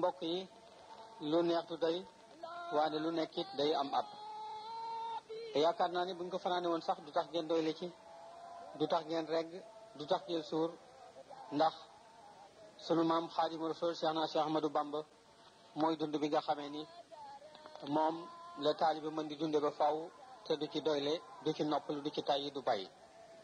mbokk yi lu neex du doy waane lu nekkit day am ab yaakaar naa ni buñ ko fanaane woon sax du tax ngeen doyle ci du tax ngeen regg du tax ngeen suur ndax sunu maam xaadimu rasul cheikh na cheikh ahmadou bamba mooy dund bi nga xamee ni moom la taalibe mën di dunde ba faw te du ci doyle du ci noppalu du ci tàyyi du bàyyi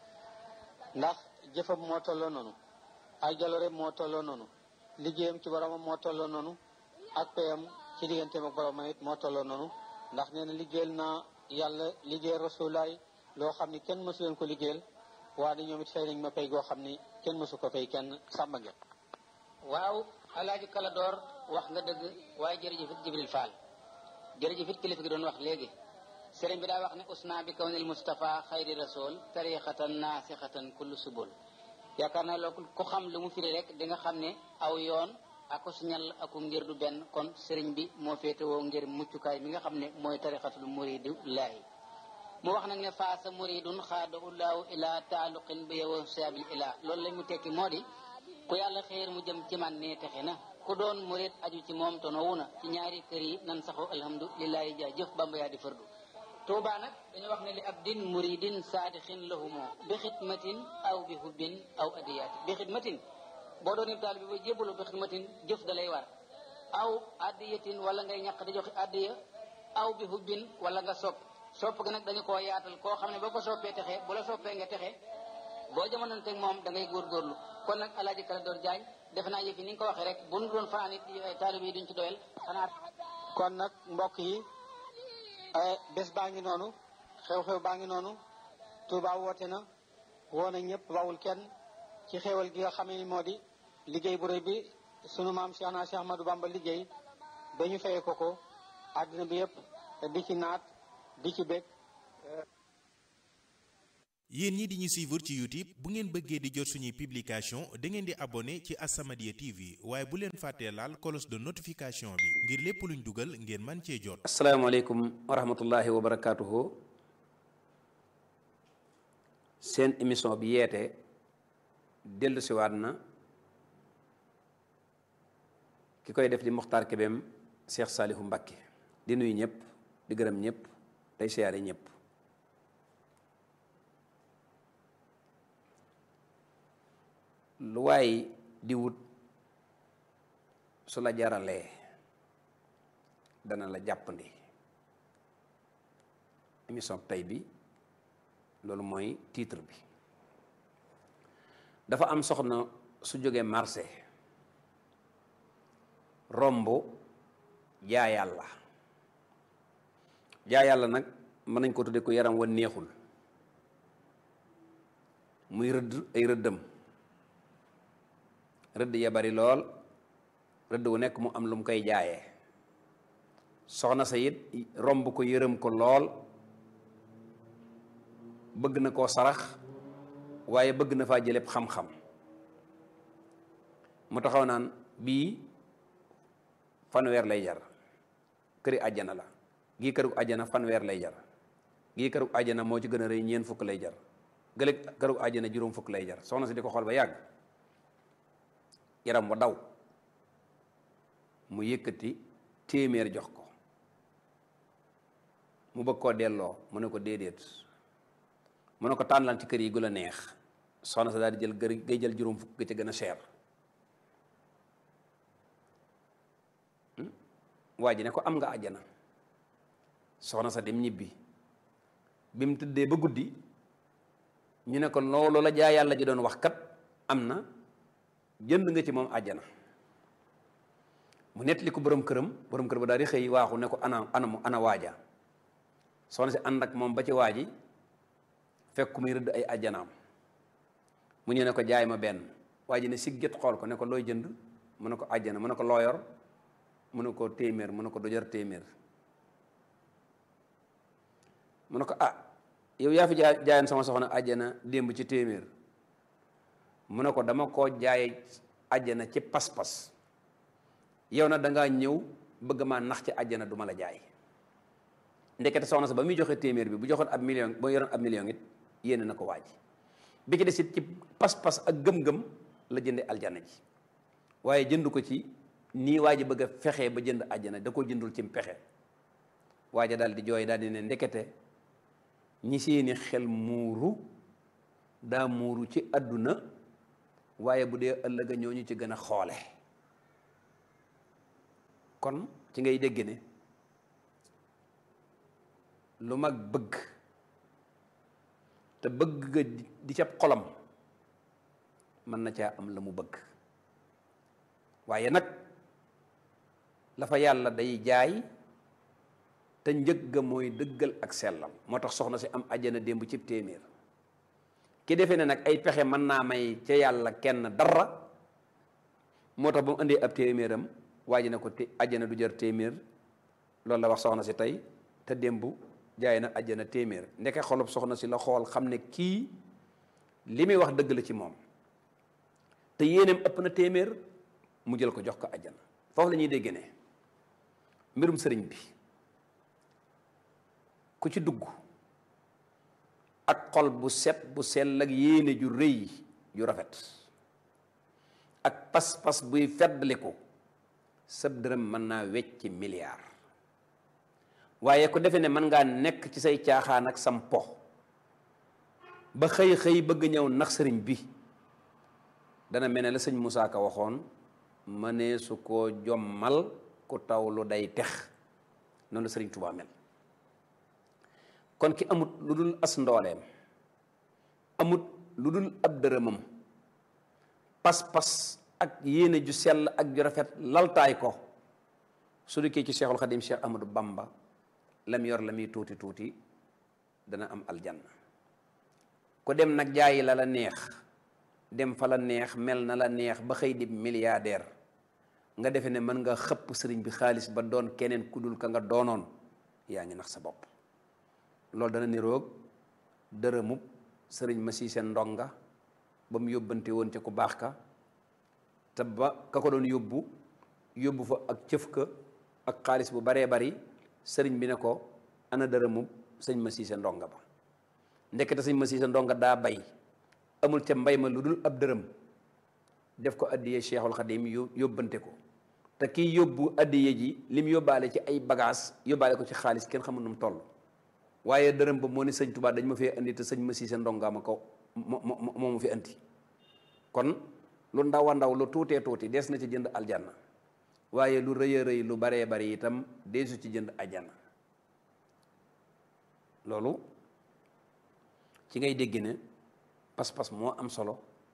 ndax jëfam moo tolloo noonu ay jaloore moo tolloo noonu liggéeyam ci boromam moo tolloo noonu ak payam ci digganteem ak boromam it moo tolloo noonu ndax nee na liggéeyal naa yàlla liggéeyal rasulaay loo xam ni kenn mësu leen ko liggéeyal waaye ñoom it fay nañ ma pay goo xam ni kenn mësu ko fay kenn sàmba ngeen waaw alaaji kala door wax nga dëgg waaye jërëjëf it jibril fall jërëjëf it kilifa gi doon wax léegi sëriñ bi daa wax ne usna bi kawnil mustafa xayri rasul tariqatan naasixatan kullu subul yaakaar naa loolu ku xam lu mu firi rek di nga xam ne aw yoon ako siñal aku ngir du benn kon sëriñ bi moo féetewoo ngir muccukaay mi nga xam ne mooy tariqatul muridu laahi mu wax nag ne faasa muridun xaada ullaahu ila taaluqin bi yow saabil ila loolu la mu tekki moo di ku yàlla xéer mu jëm ci man ne texe na ku doon murid aju ci moom tonowu na ci ñaari kër yi nan saxoo alhamdulilahi jaa jëf bamba yaa di fardu tuuba nag dañu wax ne li abdin muridin saadixin lahumoo bi xidmatin aw bi hubbin aw adiyaati bi xidmatin boo doon ib taal bi ba jébbalu bi xidmatin jëf da lay war aw adiyatin wala ngay ñàq di joxe adiya aw bi hubbin wala nga sopp sopp ga nag dañu koo yaatal koo xam ne boo ko soppee texe bu la soppee nga texe boo jamononteeg moom da ngay góorgóorlu kon nag alaaji kala door jaañ defe naa yëf yi ni nga ko waxee rek bu nu doon fanaan it taalib yi duñ ci doyal xanaa kon nag mbokk yi bés baa ngi noonu xew-xew baa ngi noonu Touba woote na woo na ñëpp bawul kenn ci xewal gi nga xamee ni moo di liggéey bu rëy bi sunu maam Cheikh na Cheikh Ahmadou Bamba liggéey ba ñu fayee ko ko àddina bi yëpp di ci naat di ci bég yéen ñi di ñu suivre ci YouTube bu ngeen bëggee di jot suñuy publication da ngeen di abonné ci As-Samadiyya TV waaye bu leen fàttee laal cloche de notification bi ngir lépp luñ dugal ngeen man cee jot asalaamaaleykum wa rahmatullahi wa barakaatuhu seen émission bi yeete dellu siwaat na ki koy def di Moxtaar Kebem Cheikh Saalihu Mbakke di nuyu ñëpp di gërëm ñëpp tey siyaare ñëpp lu waay di wut su la jaralee dana la jàppandi émission tey bi loolu mooy titre bi dafa am soxna su jógee marché romb jaa yàlla jaa yàlla nag mën nañ ko tudde ko yaram wa neexul muy rëdd ay rëddam rëdd ya bari lool rëdd wu nekk mu am lu mu koy jaayee soxna sa it romb ko yërëm ko lool bëgg na koo sarax waaye bëgg na faa jëleb xam-xam mu taxaw naan bii fanweer lay jar këri àjjana la gii këru àjjana fanweer lay jar gii këru àjjana moo ci gën a rëy ñeent fukk lay jar gële këru àjjana juróom fukk lay jar soxna si di ko xool ba yàgg yaram wa daw mu yëkkati téeméer jox ko mu bëgg koo delloo mu ne ko déedéet mu ne ko tànnal ci kër yi gu la neex soxna sa daal di jël gër ngay jël juróom fukk ga ca gën a cher waa ji ne ko am nga àjjana soxna sa dem ñibbi bi mu tëddee ba guddi ñu ne ko loolu la jaa yàlla ji doon wax kat am na jënd nga ci moom àjjana mu nettali ko borom këram borom kër ba daal di xëy waaxu ne ko ana ana ana waaja soxna si ànd ak moom ba ci waaji fekk muy rëdd ay àjjanaam mu ñëw ne ko jaay ma benn waa ji ne sig jët xool ko ne ko looy jënd mu ne ko àjjana mu ne ko looyor mu ne ko téeméer mu ne ko du jar téeméer mu ne ko ah yow yaa fi jaay jaayoon sama soxna àjjana démb ci téeméer mu ne ko dama koo jaay àjjana ci pas-pas yow na dangaa ñëw bëgg maa nax ci àjjana du ma la jaay ndekete soxna sa ba muy joxe téeméer bi bu joxoon ab million ba yoroon ab million it yéene na ko waaj bi ci des it ci pas-pas ak gëm-gëm la jënde aljana ji waaye jënd ko ci nii waa ji bëgg a fexe ba jënd àjjana da ko jëndul ci pexe waa ja daal di jooy daal di ne ndekete ñi seeni xel muuru daa muuru ci àdduna waaye bu dee ëllëga ñooñu ci gën a xoole kon ci ngay dégg ne lu mag bëgg te bëgg ga di ca xolam mën na caa am la mu bëgg waaye nag la fa yàlla day jaay te njëg ga mooy dëggal ak sellal moo tax soxna si am àjjana démb cib téeméer ki defee ne nag ay pexe mën naa may ca yàlla kenn dara moo tax ba mu indee ab téeméeram waa ji ne ko té àjjana du jar téeméer loolu la wax soxna si tey te démb jaay na àjjana téeméer ndeke xolub soxna si la xool xam ne kii li muy wax dëgg la ci moom te yéeneem ëpp na téeméer mu jël ko jox ko àjjana foofu la ñuy dégg ne mbirum sëriñ bi ku ci dugg ak xol bu set bu sell ak yéene ju rëy ju rafet ak pas-pas buy feddliku sab dërëm mën naa wecc milliard waaye ku defe ne mën ngaa nekk ci say caaxaan ak sam po ba xëy-xëy bëgg ñëw nax sëriñ bi dana mel ne la sëñ Moussa Ka waxoon mënee su ko jommal ku taw lu day tex noonu la sëriñ Tuubaa mel kon ki amut lu dul as ndooleem amut lu dul ab dërëmam pas-pas ak yéene ju sell ak ju rafet laltaay ko su dikkee ci Cheikhul Khadim Cheikh Amadou Bamba lam yor la muy tuuti tuuti dana am aljanna ku dem nag jaayi la la neex dem fa la neex mel na la neex ba xëy di milliardaire nga defe ne mën nga xëpp sëriñ bi xaalis ba doon keneen ku dul ka nga doonoon yaa ngi nax sa bopp loolu dana niroog dërëmub sëriñ ma sii seen ndonga ba mu yóbbante woon ca ku baax ka te ba ka ko doon yóbbu yóbbu fa ak cëf ka ak xaalis bu baree bari sëriñ bi ne ko ana dërëmub sëñ ma sii seen ndonga ba ndekete sëñ ma sii seen ndonga daa bay amul ca mbay ma lu dul ab dërëm def ko addiyee Cheikhul Khadim yóbbante ko te kii yóbbu addiye ji lim yóbbaale ci ay bagage yóbbaale ko ci xaalis kenn xamul nu mu toll waaye dërëm ba moo ne sëñ Tuubaa dañ ma fee indi te sëñ ma siise ndongaa ma ko moo moo ma fi indi kon lu ndaw a ndaw lu tuutee tuuti des na ci jënd aljanna waaye lu rëy a rëy lu baree bari itam deesu ci jënd aljanna loolu ci ngay dégg ne pas-pas moo am solo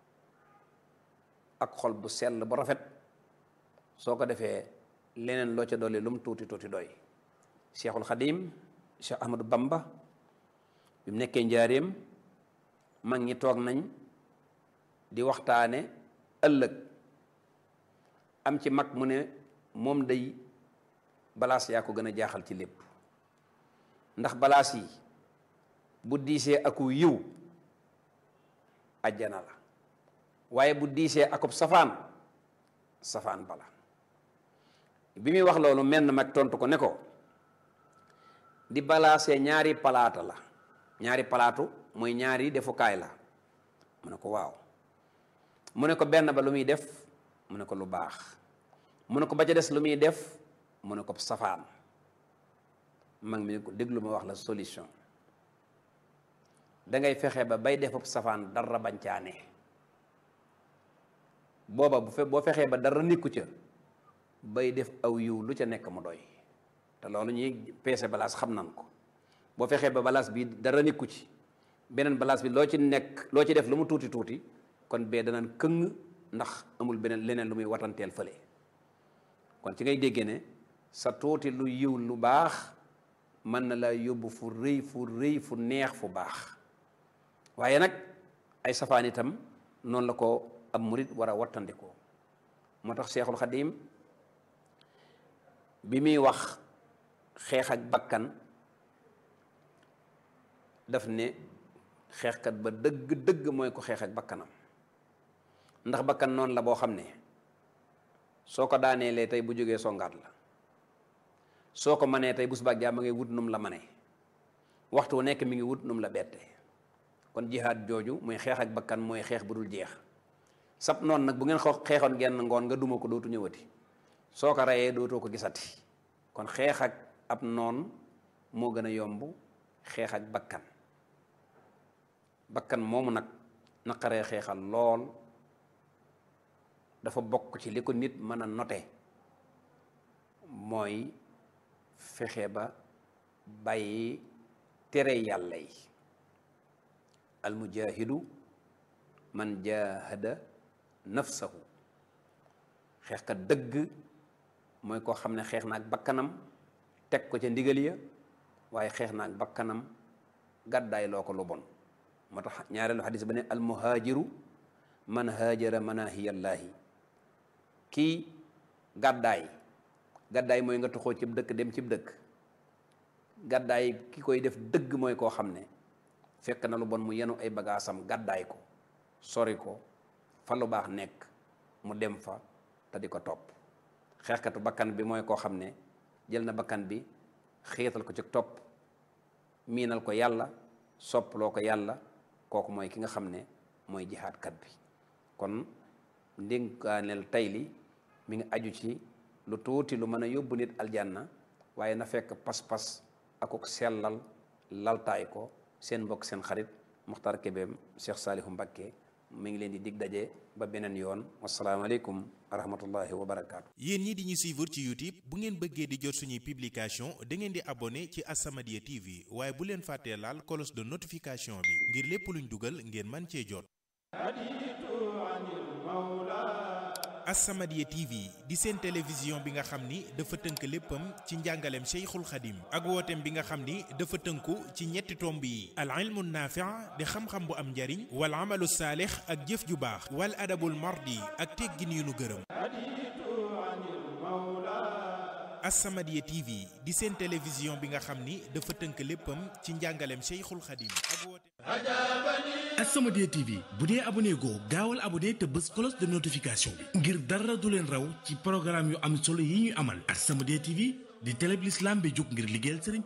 ak xol bu sell bu rafet soo ko defee leneen loo ca dolli lu mu tuuti tuuti doy Cheikhul Khadim Cheikh Ahmadou Bamba bi mu nekkee njaareem mag ñi toog nañ di waxtaane ëllëg am ci mag mu ne moom day balaas yaa ko gën a jaaxal ci lépp ndax balaas yi bu diisee aku yiw ajjana la waaye bu diisee akub safaan safaan bala bi muy wax loolu menn mag tontu ko ne ko di balaasee ñaari palaata la ñaari palaatu mooy ñaari defukaay la mu ne ko waaw mu ne ko benn ba lu muy def mu ne ko lu baax mu ne ko ba ca des lu muy def mu ne ko safaan mag mi ne ko déglu ma wax la solution dangay fexe ba bay defub safaan dara bancaane booba bu fe boo fexee ba dara nikku ca bay def aw yiw lu ca nekk mu doy te loolu ñuy peese balaas xam nan ko boo fexee ba balaas bi dara nikku ci beneen balaas bi loo ci nekk loo ci def lu mu tuuti tuuti kon bee danaan këng ndax amul beneen leneen lu muy watanteel fële kon ci ngay déggee ne sa tuuti lu yiw lu baax mën na laa yóbbu fu rëy fu rëy fu neex fu baax waaye nag ay safaan itam noonu la ko ab murit war a wattandikoo moo tax Seexul Xadiim bi muy wax xeex ak bakkan daf ne xeexkat ba dëgg dëgg mooy ko xeex ak bakkanam ndax bakkan noonu la boo xam ne soo ko daaneelee tey bu jógee songaat la soo ko manee tey bu subaa jàmm ngay wut num la mane waxtu wu nekk mi ngi wut num la bette kon jihaad jooju muy xeex ak bakkan mooy xeex bu dul jeex sab noonu nag bu ngeen xeexoon genn ngoon nga duma ko dootu ñëwati soo ko reyee dootoo ko gisati kon xeex ak ab noon moo gën a yomb xeex ak bakkan bakkan moomu nag naqaree xeexal lool dafa bokk ci li ko nit mën a note mooy fexe ba bàyyi tere yàlla yi almujahidu man jahada nafsahu xeexkat dëgg mooy koo xam ne xeex na ak bakkanam teg ko ca ndigal ya waaye xeex na ak bakkanam gàddaay loo ko lu bon moo tax ñaareelu xadis ba ne almuhaajiru man haajara manahiyallaahi kii gàddaay gàddaay mooy nga tuxoo cib dëkk dem cib dëkk gàddaay ki koy def dëgg mooy koo xam ne fekk na lu bon mu yenu ay bagaasam gàddaay ko sori ko fa lu baax nekk mu dem fa te di ko topp xeexkatu bakkan bi mooy koo xam ne jël na bakkan bi xiital ko ci topp miinal ko yàlla soppaloo ko yàlla kooku mooy ki nga xam ne mooy jihaadkat bi kon ndénkaaneel tey li mi ngi aju ci lu tuuti lu mën a yóbbu nit aljanna waaye na fekk pas-pas akuk sellal laltaay ko seen mbokk seen xarit Muxtaar Kébem Cheikh Saalihu Mbakke mi ngi leen di dig daje ba beneen yoon wasalaamaaleykum wa rahmatullahi wa barakaatu. yéen ñi di ñu suivre ci youtube bu ngeen bëggee di jot suñuy publication da ngeen di abonné ci As-Samadiyya TV waaye bu leen fàttee laal cloche de notification bi ngir lépp luñ dugal ngeen man cee jot. As-Samadiyya TV di seen télévision bi nga xam ni dafa tënk léppam ci njàngaleem Cheikhul Khadim ak wooteem bi nga xam ni dafa tënku ci ñetti tomb yi al ilmu naafi' di xam-xam bu am njariñ wal amalu saalix ak jëf ju baax wal adabul mardi ak teggin yu nu gërëm As-Samadiyya TV di seen télévision bi nga xam ni dafa tënk léppam ci njàngaleem Cheikhul Khadim ak wooteem As-Samadiyya TV bu dee abonné goo gaawal abonné te bës cloche de notification bi ngir dara du leen raw ci programme yu am solo yi ñuy amal As-Samadiyya TV di télé bi l'islam bi jóg ngir liggéeyal sëriñ